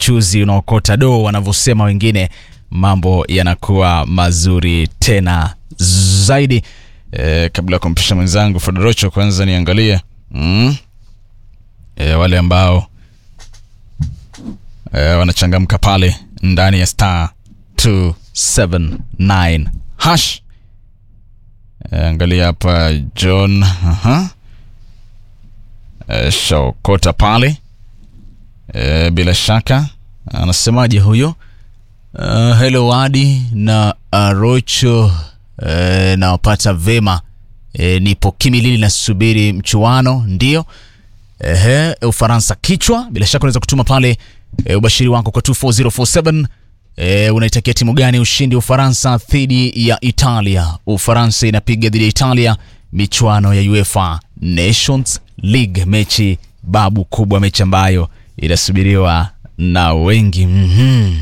mchuzi unaokota doo wanavyosema wengine, mambo yanakuwa mazuri tena zaidi. E, kabla ya kumpisha mwenzangu Fedorocho, kwanza niangalie mm. e, wale ambao e, wanachangamka pale ndani ya star 279 hash. E, angalia hapa John aha. E, shaokota pale e, bila shaka anasemaje huyo? Uh, hello Wadi na Arocho uh, nawapata vema e, nipo Kimilili nasubiri mchuano ndio. Ehe, Ufaransa kichwa. Bila shaka unaweza kutuma pale e, ubashiri wako kwa 24047 e, unaitakia timu gani ushindi Ufaransa dhidi ya Italia? Ufaransa inapiga dhidi ya Italia michuano ya UEFA Nations League, mechi babu kubwa, mechi ambayo inasubiriwa na wengi mm-hmm.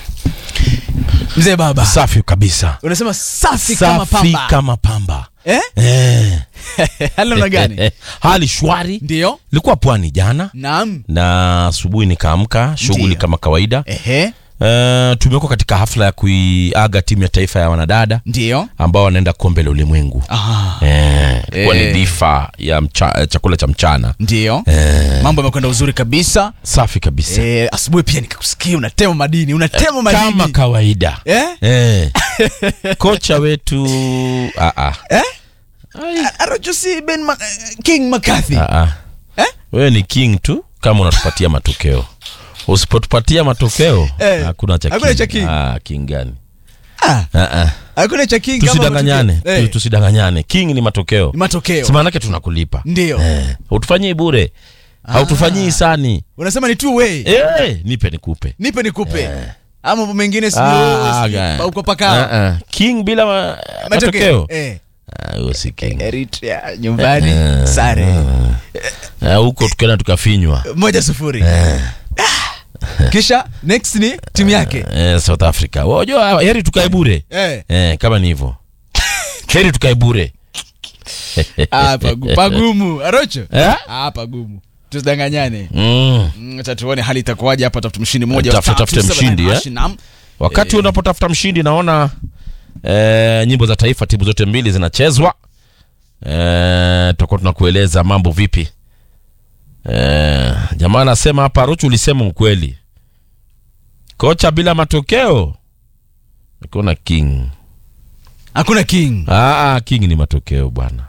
Mzee baba, Safi kabisa. unasema safi, kama Safi pamba kama pamba. eh? Eh. hali namna gani? Hali shwari. Ndio, Ilikuwa pwani jana naam, na asubuhi nikaamka shughuli Ndio. kama kawaida. ehe, Uh, tumekuwa katika hafla ya kuiaga timu ya taifa ya wanadada ndio, ambao wanaenda kombe la ulimwengu. ah, Eh, ilikuwa Eh. ni dhifa ya mcha, eh, chakula cha mchana. ndio, Eh, mambo yamekwenda uzuri kabisa. safi kabisa. Eh, asubuhi pia nikakusikia unatema madini, unatema Kama madini kawaida. eh? Eh. Kocha wetu ah ah. Eh? Ai. Arojosi Ben Ma King McCarthy Ah, ah. Eh? Wewe ni king tu kama unatupatia matokeo. Usipotupatia matokeo Eh, hakuna cha hakuna king. cha king. Ah, king gani? ah, Ah, ah. hakuna cha King kama Tusidanganyane, matokeo. tu- eh, tusidanganyane. King ni matokeo. ni matokeo Si maana yake tunakulipa. ndio Eh, utufanyie bure. Hautufanyii hisani. unasema ni two way Eh, nipe nikupe. nipe nikupe ama mambo mengine Ah, sijui ga- uko paka Ah, ah. King bila ma- matokeo. eh Ah, huyo si king. Eritrea nyumbani Eh, sare Ah, huko tukaenda tukafinywa. moja sufuri kisha next ni timu yake Eh, South Africa. Wajua heri tukae bure. eh Eh, kama ni hivyo. Heri tukae bure. ah pagu- pagumu arocho Eh? ah pagumu tusidanganyane Mm. Mm, acha tuone hali itakuwaje hapa tafuta mshindi mmoja wa Tafute- tatu, tafute seven, mshindi, nine, eh? hashi, naam. Wakati unapotafuta mshindi naona eh, nyimbo za taifa timu zote mbili zinachezwa. Eh, tutakuwa tunakueleza mambo vipi. Eh, jamaa anasema hapa Ruchu ulisema ukweli. Kocha bila matokeo. Kuna king. hakuna king Ah, ah, king ni matokeo bwana.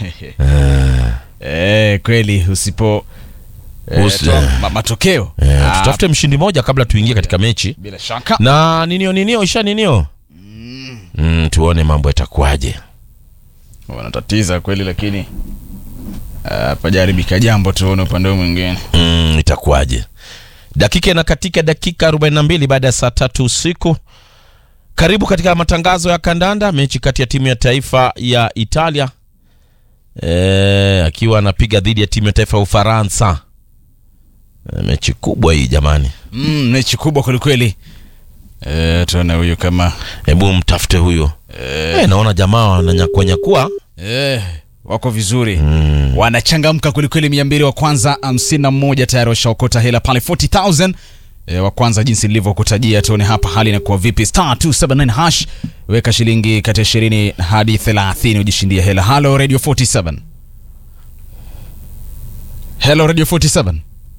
eh, kweli usipo eh, Usi- toa ma, matokeo Eh, Ah, tutafute mshindi moja kabla tuingie katika mechi. bila shaka Na ninio ninio isha ninio. Mm, tuone mambo yatakuwaje. wanatatiza kweli lakini ah, pajaribika jambo tuone upande huu mwingine mm, itakuwaje dakika inakatika dakika 42 baada ya saa tatu usiku karibu katika matangazo ya kandanda mechi kati ya timu ya taifa ya italia e, akiwa anapiga dhidi ya timu ya taifa ya ufaransa e, mechi kubwa hii jamani mm, mechi kubwa kwelikweli eh, tuone huyu kama hebu mtafute huyo e, naona jamaa wananyakuanyakua eh, wako vizuri mm. wanachangamka kwelikweli mia mbili wa kwanza hamsini na moja tayari washaokota hela pale 40000 e, wa kwanza jinsi nilivyokutajia tuone hapa hali inakuwa vipi star 279 hash weka shilingi kati ya 20 hadi 30 ujishindie hela halo radio 47 hello radio 47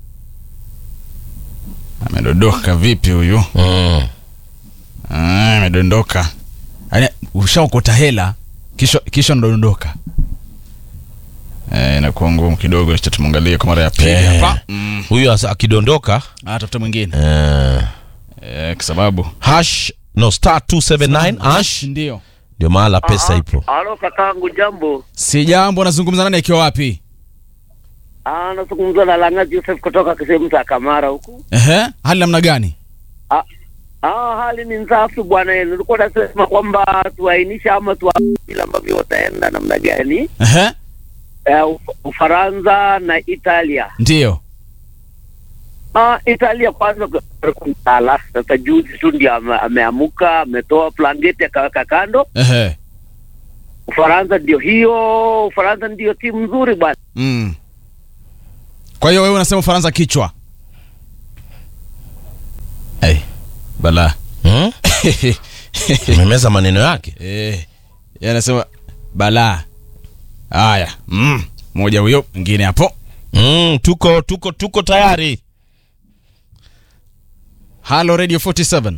amedondoka vipi huyu Mm. Ah, amedondoka Yaani, ushaokota hela kisha kisha unadondoka Eh, inakuwa ngumu kidogo cha tumwangalie kwa mara ya pili Eh. hapa mm. huyo asa- akidondoka ah, tafuta mwingine eh, eh, kwa sababu hash no star 279 hash ndio ndio mahala pesa ipo Halo kakangu, jambo. si jambo nazungumza nani akiwa wapi Ah, nazungumza na Langa Joseph kutoka sehemu za Kamara huku. Ehe, hali namna gani Ah, ah, hali ni nzafu bwana. Nilikuwa nasema kwamba tuainisha ama tu vile ambavyo wataenda namna gani, Ehe, eh, Uf- Ufaransa na Italia. ndio Ah, Italia kwanza kumtala sasa, juzi tu ndio ame- ameamuka, ametoa blanketi akaweka kando. Ehe, Ufaransa ndio hiyo, Ufaransa ndio timu nzuri bwana. mm. kwa hiyo wewe unasema ufaransa kichwa bala hmm? umemeza maneno yake eh, yeye anasema bala haya mm. moja huyo mwingine hapo mm, tuko tuko tuko tayari halo radio 47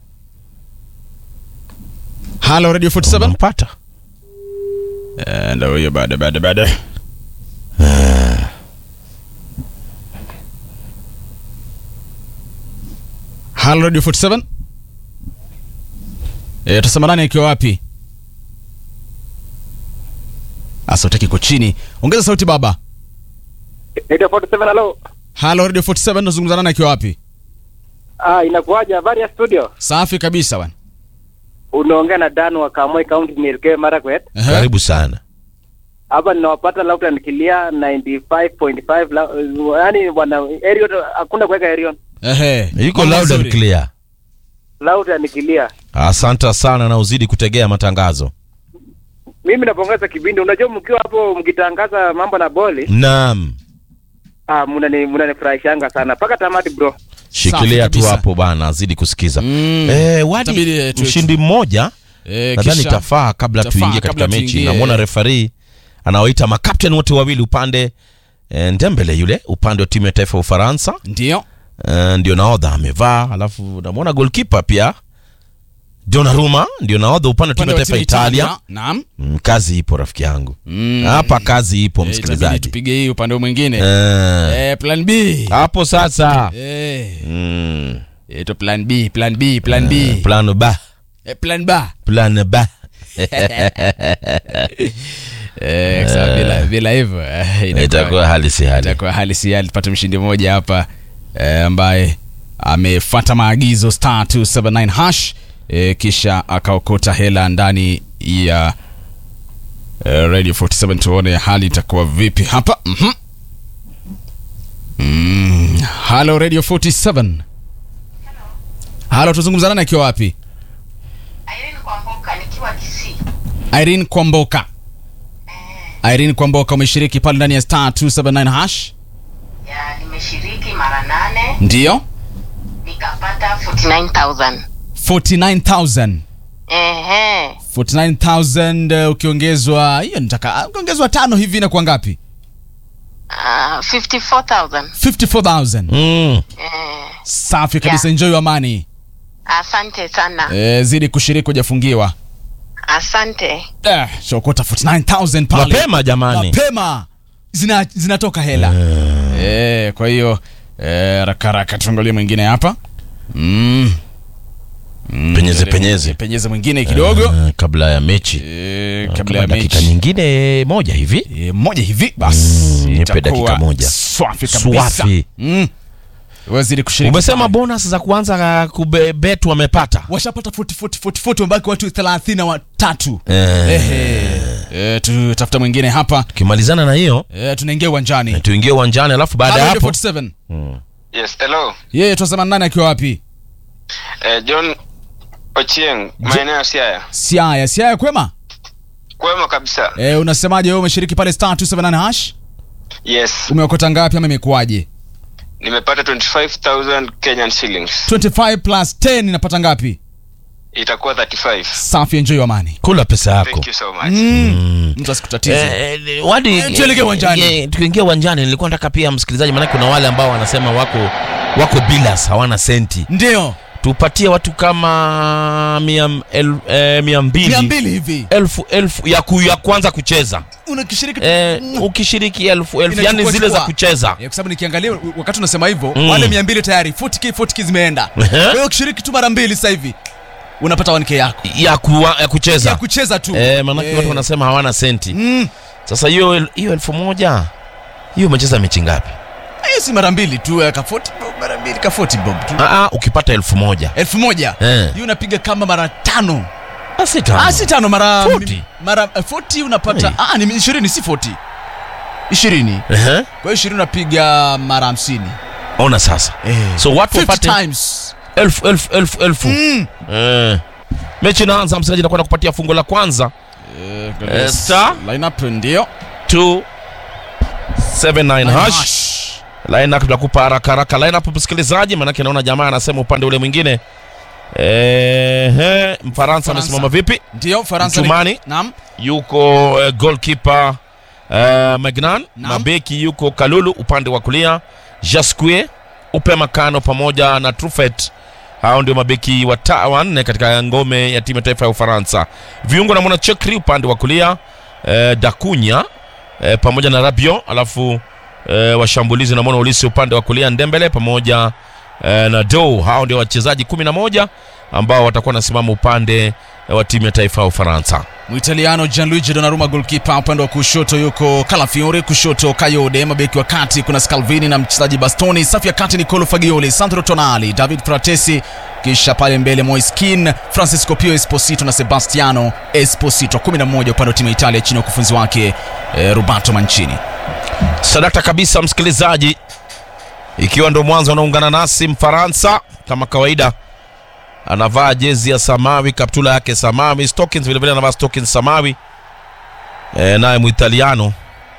halo radio 47 mpata Eh, ndo huyo baada baada baada halo radio 47 Eh, tasema nani akiwa wapi asauti kiko chini ongeza sauti baba Radio 47 halo. halo radio 47 nazungumza nani akiwa wapi Ah, inakuwaje habari ya studio? safi kabisa bwana Unaongea na Dan wa Kamoi County Nilke Marakwet. Ehe. karibu sana Hapa ninawapata loud and clear 95.5 la- yaani wana Arion hakuna kuweka Arion. Ehe. yuko Mambo loud and mazuri. clear Loud and clear. asante sana na uzidi kutegea matangazo Mimi napongeza kipindi. Unajua mkiwa hapo mkitangaza mambo na boli, naam ah mnani mnanifurahishanga sana. Paka tamati bro. shikilia tu kabisa. hapo bana azidi kusikiza Mm. eh, wadi Itabidi, eh, tu- mshindi mmoja Eh, nadhani kisha- itafaa kabla itafaa tuingie katika kabla mechi tuingie. namwona refari anawaita makapten wote wawili upande eh, ndembele yule upande wa timu ya taifa ya ufaransa ndio eh, ndio naodha amevaa alafu namwona golkipa pia Donnarumma ndio naodha upande wa timu Upande ya wa taifa ya timu italia Italia. Naam. mm, kazi ipo rafiki yangu Mm. hapa kazi ipo Eh, itabidi msikilizaji tupige hii upande mwingine Eh, eh, plan b hapo sasa eh, mm, ito plan b plan b plan b plan ba eh, plan ba plan ba eh, sasa bila bila hivyo eh, inakuwa- itakuwa hali si hali itakuwa hali si hali tupate mshindi mmoja hapa eh, ambaye amefuata maagizo star 279 hash eh, kisha akaokota hela ndani ya eh, radio 47 tuone hali itakuwa vipi hapa mhm mm. halo radio 47 halo tuzungumza nani akiwa wapi Irene Kwamboka nikiwa Kisii. irene kwamboka irene kwamboka umeshiriki pale ndani ya star 279 hash Ya nimeshiriki mara nane ndio nikapata 49000. 49000 Ehe. 49000 uh, ukiongezwa hiyo nitaka ukiongezwa tano hivi inakuwa ngapi Uh, 54000. 54000 mm. Eh, safi kabisa Yeah. enjoy your money asante sana. eh, zidi kushiriki hujafungiwa Asante. eh, shokota 49000 pale mapema jamani mapema zina zinatoka hela eh, kwa hiyo eh, raka raka tuangalie mwingine hapa mm. Mm, Penyeze, penyeze. penyeze mwingine kidogo Eh, kabla ya mechi eh, kabla kabla ya dakika mechi nyingine moja hivi e, moja hivi basi Mm, nipe itakuwa dakika moja. swafi kabisa Swafi. mm. wazidi kushiriki umesema pale. bonus za kuanza kubet wamepata washapata 40 40 40 40 wamebaki watu 30 na watatu Eh. Ehe. Eh, tutafuta mwingine hapa tukimalizana na hiyo eh, tunaingia uwanjani tuingie uwanjani alafu baada ya Halo, hapo 47 Yes, hello. yeye twasema nani akiwa wapi Eh, John Ochieng, maeneo ya Siaya. siaya siaya kwema Kwema kabisa. eh, unasemaje wewe umeshiriki pale star 279 hash Yes, umeokota ngapi ama imekuwaje nimepata 25,000 Kenyan shillings. 25 plus 10 inapata ngapi Itakuwa 35. safi enjoy your money kula pesa yako Thank you so much. mm. mtu asikutatize Eh, eh, wadi Eh, tuelekee uwanjani. eh, tukiingia uwanjani nilikuwa nataka pia msikilizaji maanake kuna wale ambao wanasema wako wako bilas hawana senti ndio tupatie watu kama mia, el, eh, mia mbili mia mbili hivi elfu elfu ya, ku, ya kwanza kucheza unakishiriki eh, ukishiriki elfu elfu yani Inachukua zile za chukua. kucheza Eh, kwa sababu nikiangalia wakati unasema hivyo Mm. wale mia mbili tayari 40k 40k zimeenda Ehe. kwa hiyo ukishiriki tu mara mbili sasa hivi unapata 1k yako ya, kuwa, ya kucheza ya kucheza tu eh, maanake Eh. watu wanasema hawana senti Mm. sasa hiyo el- hiyo elfu moja hiyo umecheza mechi ngapi hiyo si mara mbili tu eh, ka 40 bob, mara mbili ka 40 bob tu Ah, ah, ukipata elfu moja elfu moja Eh. hiyo unapiga kama mara tano Ah, si tano. ah si tano mara 40. mara eh, 40 unapata Hey. ah ni 20 si 40 20 Ehe. kwa hiyo 20 unapiga mara 50 ona sasa so watu 50 wapate times elfu elfu elfu elfu mm. eh. mechi inaanza msikilizaji nakwenda kupatia fungo la kwanza Eh, star. lineup ndio 279 hash lineup tutakupa haraka haraka lineup msikilizaji manake naona jamaa anasema upande ule mwingine Ehe, Mfaransa amesimama vipi? Ndio Faransa. ni- Mchumani. Naam. yuko uh, goalkeeper uh, Magnan, Naam. mabeki yuko Kalulu upande wa kulia, Jasque Upe Makano pamoja na Truffet. Hao ndio mabeki wata- wanne katika ngome ya timu ya taifa ya Ufaransa. Viungo na mwana Chekri upande wa kulia, uh, Dakunya uh, pamoja na Rabiot, alafu uh, washambulizi na mwana Ulisi upande wa kulia, Ndembele pamoja uh, na Dow. Hao ndio wachezaji kumi na moja ambao watakuwa wanasimama upande wa timu ya taifa ya Ufaransa. Muitaliano Gianluigi Donnarumma goalkeeper, upande wa kushoto yuko Calafiori, kushoto Kayode, mabeki wa kati kuna Scalvini na mchezaji Bastoni, safu ya kati Nicolo Fagioli, Sandro Tonali, David Fratesi, kisha pale mbele Moiskin, Francisco Pio Esposito na Sebastiano Esposito, 11 upande wa timu ya Italia chini ya ukufunzi wake eh, Roberto Mancini. Sadakta kabisa, msikilizaji, ikiwa ndo mwanzo unaungana nasi, Mfaransa kama kawaida anavaa jezi ya samawi, kaptula yake samawi, Stockings vilevile anavaa Stockings samawi. E, naye Muitaliano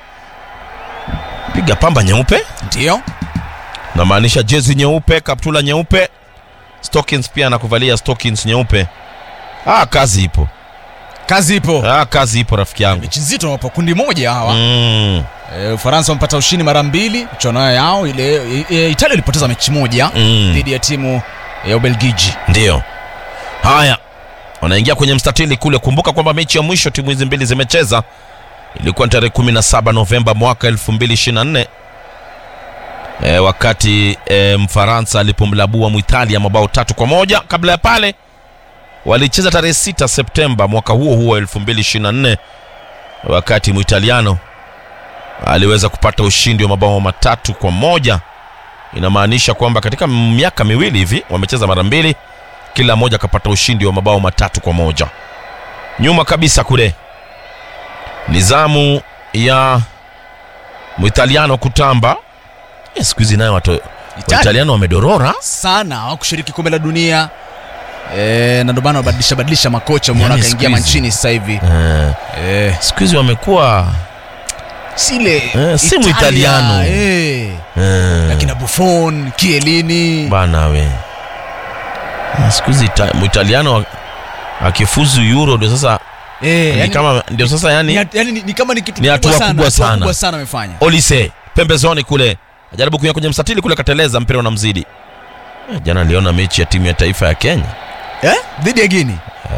piga pamba nyeupe, Ndio namaanisha jezi nyeupe, kaptula nyeupe, Stockings pia anakuvalia Stockings nyeupe. Ah, kazi ipo, kazi ipo, ah, kazi ipo rafiki yangu. mechi nzito wapo kundi moja hawa Mm, Eh, Ufaransa wamepata ushindi mara mbili michuano yao ile. e, Italia ilipoteza mechi moja mm. dhidi ya timu ya Ubelgiji. Ndiyo. Haya, wanaingia kwenye mstatili kule. Kumbuka kwamba mechi ya mwisho timu hizi mbili zimecheza ilikuwa ni tarehe 17 Novemba mwaka 2024 e, wakati e, Mfaransa alipomlabua Mwitalia mabao tatu kwa moja. Kabla ya pale walicheza tarehe 6 Septemba mwaka huo huo 2024 wakati Mwitaliano aliweza kupata ushindi wa mabao matatu kwa moja inamaanisha kwamba katika miaka miwili hivi wamecheza mara mbili, kila mmoja akapata ushindi wa mabao matatu kwa moja. Nyuma kabisa kule ni zamu ya Mwitaliano kutamba. Eh, siku hizi nayo watu Waitaliano wamedorora. sana hawakushiriki kombe la dunia e, na ndio maana wabadilisha badilisha makocha. Umeona Yaani akaingia siku hizi- Mancini sasa hivi Eh, e, siku hizi wamekuwa sile Eh, si Italia, Muitaliano. eh, eh, akina Buffon, Chiellini bana we Eh, siku hizi Ita- Mwitaliano wa- akifuzu Euro ndio sasa eh, ni yani, kama ndio sasa yani ni, yani, ni, ni kama ni kitu Ni hatua kubwa hatua sana. kubwa sana amefanya. Olise pembezoni kule ajaribu kuingia kwenye mstatili kule, kateleza, mpira unamzidi. Eh, Jana niliona mechi ya timu ya taifa ya Kenya. Eh? dhidi ya Guinea.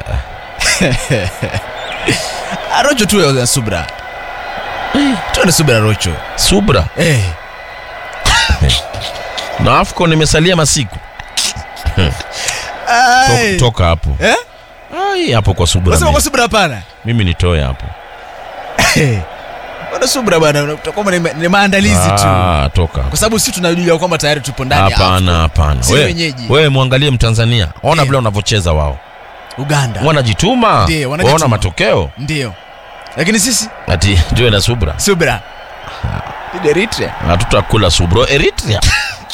Rocho tu ya subra. Tu na subra Rocho. Subra Eh. na AFCON imesalia masiku. Ai. Tok- Toka hapo Eh? Ai, hapo kwa Subra Unasema mimi, kwa subra hapana. mimi nitoe hapo. Bwana subra bwana, utakuwa ni, ni maandalizi tu. Ah, toka Kwa sababu sisi tunajua kwamba tayari tupo ndani ya hapana, AFCON. hapana. Si We- wenyeji. Wewe mwangalie Mtanzania, ona Eh. vile wanavyocheza wao, Uganda. wanajituma, Ndiyo, wanajituma. waona matokeo, Ndio. Lakini sisi ati tuwe na subra, subra. Dhidi ya Eritrea. hatutakula subro Eritrea.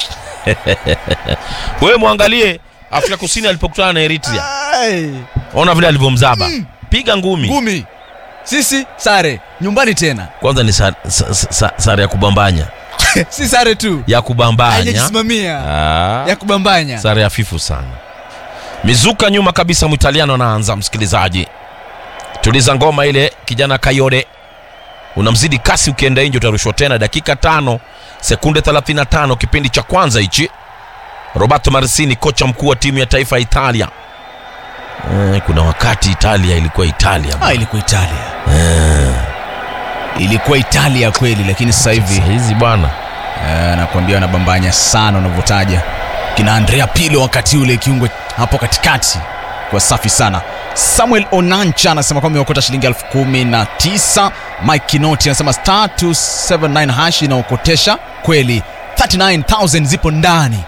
Wewe mwangalie Afrika Kusini alipokutana na Eritrea, Ai. ona vile alivyomzaba, piga ngumi. Ngumi. Sisi sare nyumbani tena. Kwanza ni sa- sa- sa- sare ya kubambanya, si sare tu. ya kubambanya, Haijajisimamia. Ah. Ya kubambanya. sare hafifu sana. Mizuka nyuma kabisa, Mwitaliano anaanza. Msikilizaji, tuliza ngoma ile, kijana Kayode unamzidi kasi, ukienda nje utarushwa tena. Dakika tano sekunde 35 kipindi cha kwanza hichi. Roberto Mancini, kocha mkuu wa timu ya taifa ya Italia. Eh, kuna wakati Italia ilikuwa Italia Ah, ilikuwa Italia. Ilikuwa Italia kweli, lakini sasa hivi Sasa hizi bwana eh, nakwambia wanabambanya sana unavyotaja kina Andrea Pirlo wakati ule kiungo hapo katikati kwa safi sana. Samuel Onancha anasema kwamba imeokota shilingi elfu kumi na tisa. Mike Kinoti anasema star 279 hash inaokotesha kweli, 39000 zipo ndani.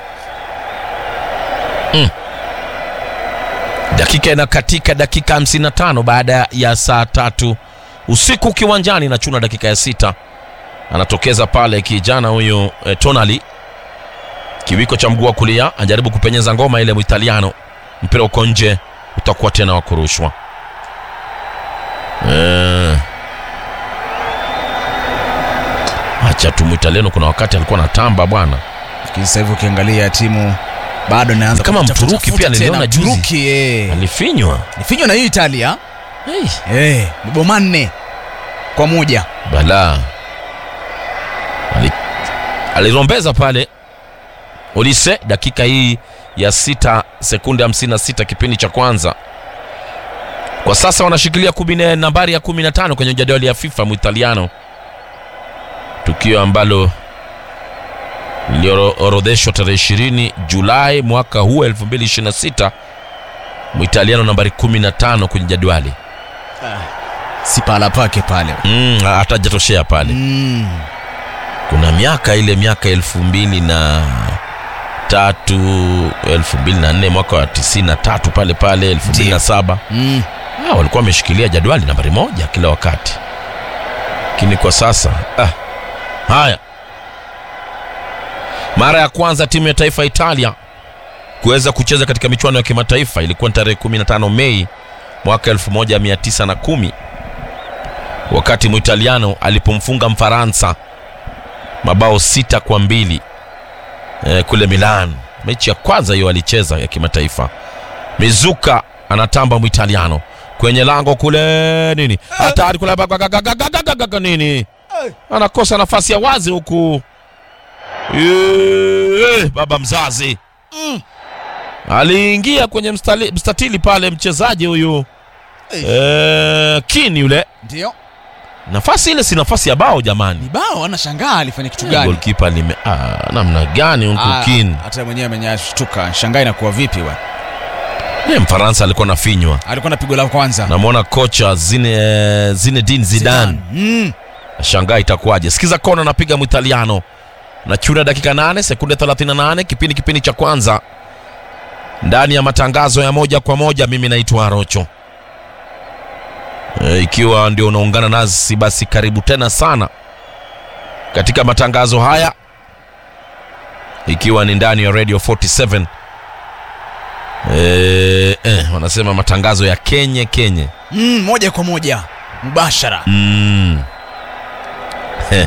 dakika inakatika dakika 55 baada ya saa tatu usiku kiwanjani na chuna dakika ya sita anatokeza pale kijana huyu eh, tonali kiwiko cha mguu wa kulia anajaribu kupenyeza ngoma ile mwitaliano mpira uko nje utakuwa tena wa kurushwa eh. acha tu mwitaliano kuna wakati alikuwa na tamba bwana Lakini sasa hivi ukiangalia timu bado naanza Kama kutafuta- Mturuki tafuta pia niliona tena. juzi. Mturuki eh. alifinywa Nifinywa na hii Italia hey. eh, mabao manne kwa moja. bala Ali- alirombeza pale Olise dakika hii ya sita sekunde 56 kipindi cha kwanza. Kwa sasa wanashikilia kumi na- nambari ya 15 kwenye jadwali ya FIFA Muitaliano, tukio ambalo liliorodheshwa tarehe 20 Julai mwaka huu 2026. Muitaliano nambari 15 kwenye jadwali Si pahala pake pale. mm, hatajatoshea pale Mm. kuna miaka ile miaka elfu mbili na tatu elfu mbili na nne mwaka wa tisini na tatu pale pale elfu mbili na saba Mm. ah, walikuwa wameshikilia jadwali nambari moja kila wakati lakini kwa sasa ah. haya mara ya kwanza timu ya taifa ya italia kuweza kucheza katika michuano ya kimataifa ilikuwa ni tarehe 15 mei mwaka 1910 wakati muitaliano alipomfunga mfaransa mabao sita kwa mbili eh, kule milan mechi ya kwanza hiyo alicheza ya kimataifa mizuka anatamba mwitaliano kwenye lango kule nini hatari kule bagagagagagagaga nini anakosa nafasi ya wazi huku Eh, baba mzazi aliingia kwenye mstali, mstatili pale mchezaji huyu eh, kini yule Ndio. nafasi ile si nafasi ya bao jamani Ni bao anashangaa alifanya kitu gani? golkipa lime ah, namna gani huku Ah, kini Hata mwenyewe amenyashtuka. Shangaa inakuwa vipi bwana? Eh, mfaransa alikuwa nafinywa Alikuwa na pigo la kwanza. namwona kocha Zine, Zinedine Zidane Mm. shangaa itakuwaje sikiza kona anapiga mwitaliano na chuna dakika 8 sekunde 38 kipindi kipindi cha kwanza ndani ya matangazo ya moja kwa moja mimi naitwa arocho e, ikiwa ndio unaungana nasi basi karibu tena sana katika matangazo haya ikiwa ni ndani ya radio 47 e, eh, wanasema matangazo ya kenye kenye Mm, moja kwa moja mubashara. Mm. Heh.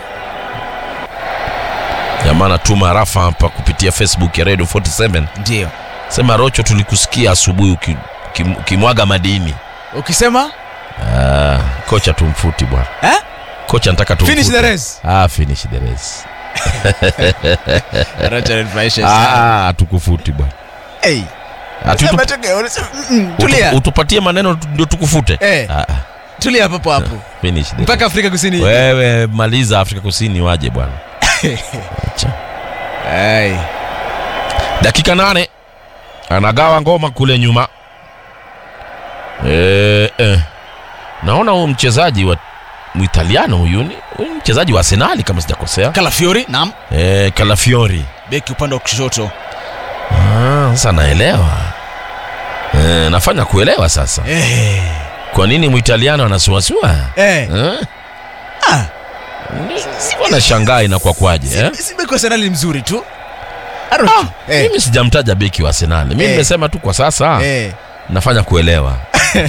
jamaa anatuma rafa hapa kupitia facebook ya radio 47 Ndio. sema rocho tulikusikia asubuhi uki- ukim- ukimwaga madini Ukisema ah, kocha tumfuti bwana eh? kocha nataka tumfute. Finish the race. ah, finish the race Racha anifurahisha sana. ah, ah, tukufuti bwana Hey. Atu- Sema utu- choke, unasema, mm, mm, Tulia. utu- utupatie maneno tu- ndio tukufute Eh. ah, ah, Tulia hapo hapo. finish the Mpaka Afrika Kusini. wewe maliza afrika kusini waje bwana Acha. Hey. dakika nane anagawa ngoma kule nyuma e, e. naona huyu mchezaji wa mwitaliano huyu ni huyu ni mchezaji wa arsenali kama sijakosea Calafiori, naam. e, kalafiori Beki upande wa kushoto. Ah, sasa naelewa e, nafanya kuelewa sasa Eh. kwa nini mwitaliano anasuasua Eh. Eh? Ah. Sikuwa na shangaa inakuwa kwaje eh? Si- Si beki wa Arsenal ni mzuri tu. Aro. Eh. mimi sijamtaja beki wa arsenali mimi Eh. nimesema tu kwa sasa Eh. nafanya kuelewa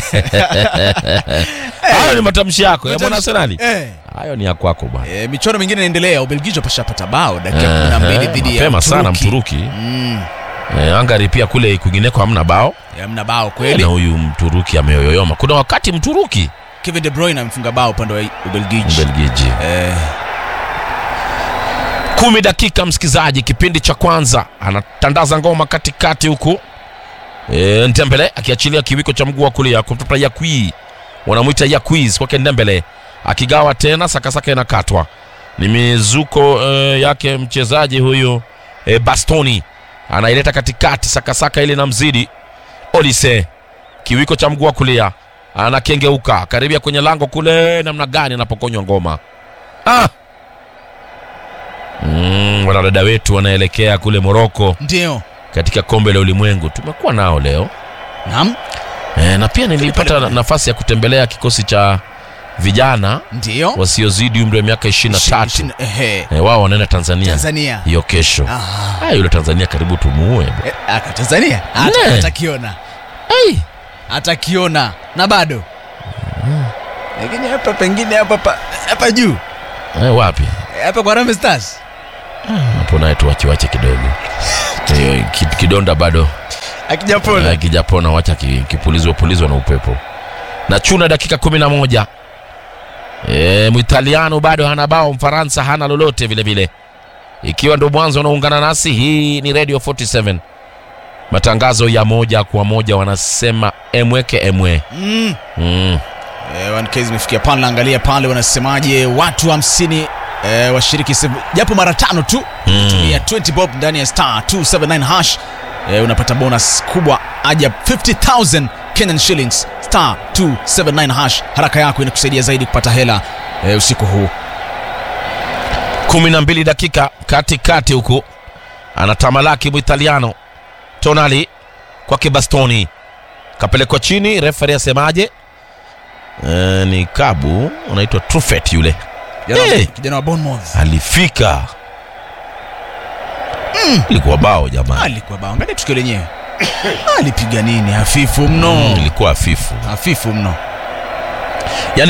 hayo ni matamshi yako ya mwana arsenali Eh. hayo ni ya kwako bwana E, michuano mingine inaendelea. Ubelgiji wapashapata bao dakika Eh, kumi na mbili eh, dhidi ya mapema sana Mturuki. mturuki Mm, eh, angari pia kule kwingineko hamna bao hamna bao na kweli. huyu mturuki ameyoyoyoma kuna wakati mturuki Kevin De Bruyne amefunga bao upande wa Ubelgiji. mbelgiji Eh, kumi dakika msikizaji kipindi cha kwanza anatandaza ngoma katikati huku e, ntembele akiachilia kiwiko cha mguu wa kulia kumtoka yakwi wanamwita yakwiz kwake ndembele akigawa tena sakasaka inakatwa ni mizuko e, yake mchezaji huyu e, bastoni anaileta katikati sakasaka ile na mzidi olise kiwiko cha mguu wa kulia anakengeuka karibia kwenye lango kule namna gani anapokonywa ngoma ah! Mm, wanadada wetu wanaelekea kule Moroko ndio. katika kombe la ulimwengu. Tumekuwa nao leo Naam, e, na pia nilipata na- nafasi ya kutembelea kikosi cha vijana ndio. wasiozidi umri wa miaka ishirini na tatu. Ishirini- ehe. E, wao wanaenda Tanzania Tanzania. hiyo kesho. Ah. Ah, yule Tanzania karibu tumuue. Eh, aka Tanzania. Ne. Hata atakiona. Hey. Atakiona na bado. Lakini hapa pengine hapa pa- hapa juu. E, wapi? Hapa kwa Harambee Stars. hapo naye tuwachiwache kidogo Eh, ki- kidonda bado akijapona Eh, kijapona wacha ki- kipulizwe pulizwe na upepo na chuna dakika kumi na moja e, mwitaliano bado hana bao mfaransa hana lolote vile vile ikiwa ndo mwanzo unaungana nasi hii ni radio 47 matangazo ya moja kwa moja wanasema emweke emwe mm. mm. Eh, 1K zimefikia pale, naangalia pale wanasemaje, watu hamsini eh, washiriki sev- japo mara tano tu Mm. tumia 20 bob ndani ya star 279 hash eh, unapata bonus kubwa aja 50000 Kenyan shillings star 279 hash. Haraka yako inakusaidia zaidi kupata hela eh, usiku huu. kumi na mbili dakika katikati huku anatamalaki mwitaliano tonali kwake bastoni kapelekwa chini referi asemaje e, ni kabu unaitwa trufet yule Kijana- Eh. Kijana wa Bournemouth alifika ilikuwa bao jamaa alikuwa bao, angalia tukio lenyewe alipiga nini, hafifu mno, ilikuwa hafifu hafifu mno.